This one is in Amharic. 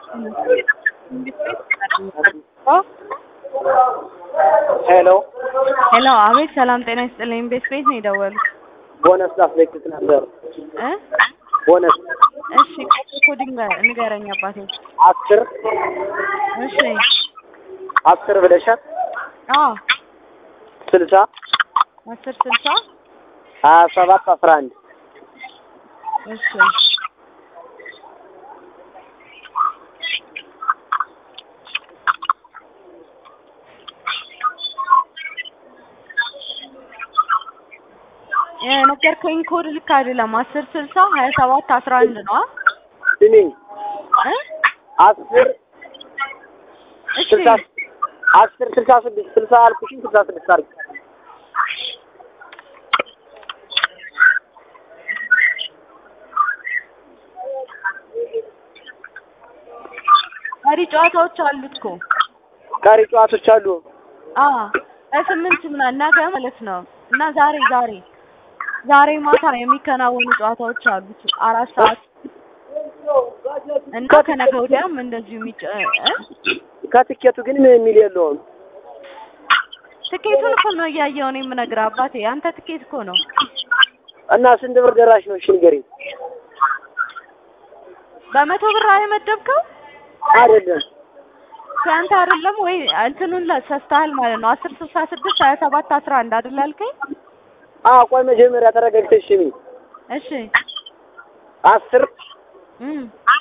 ሄሎ ሄሎ፣ አቤት። ሰላም ጤና ይስጥልኝ። ቤት ቤት ነው የደወሉት ቦነስ ላስለቅቅ ነበር። እ ቦነስ እሺ፣ ኮዲንግ ንገረኝ አባቴ። አስር እሺ፣ አስር ብለሻል። አዎ፣ ስልሳ አስር ስልሳ ሀያ ሰባት አስራ አንድ እሺ የነገርከኝ ኮድ ልክ አይደለም። አስር ስልሳ ሀያ ሰባት አስራ አንድ ነው ስሚኝ እ አስር እሺ ስልሳ አስር ስልሳ ስድስት ስልሳ አልኩሽኝ ስልሳ ስድስት አድርጊ። ቀሪ ጨዋታዎች አሉት እኮ ቀሪ ጨዋቶች አሉ። አዎ በስምንት ምናምን ነገ ማለት ነው እና ዛሬ ዛሬ ዛሬ ማታ የሚከናወኑ ጨዋታዎች አሉት አራት ሰዓት እና ከነገ ወዲያም እንደዚሁ የሚጨ እ? ከትኬቱ ግን ምን የሚል የለውም። ትኬቱን እኮ ነው እያየሁ ነው የምነግርህ አባቴ። አንተ ትኬት እኮ ነው እና ስንት ብር ደራሽ ነው? እሺ ንገሪኝ። በመቶ ብር የመደብከው አይደለም ከአንተ አይደለም ወይ? እንትኑን ሰስተሃል ማለት ነው። አስር ስልሳ ስድስት ሀያ ሰባት አስራ አንድ አይደል ያልከኝ? አዎ፣ ቆይ መጀመሪያ ተረጋግተሽ ስሚ። እሺ አስር እም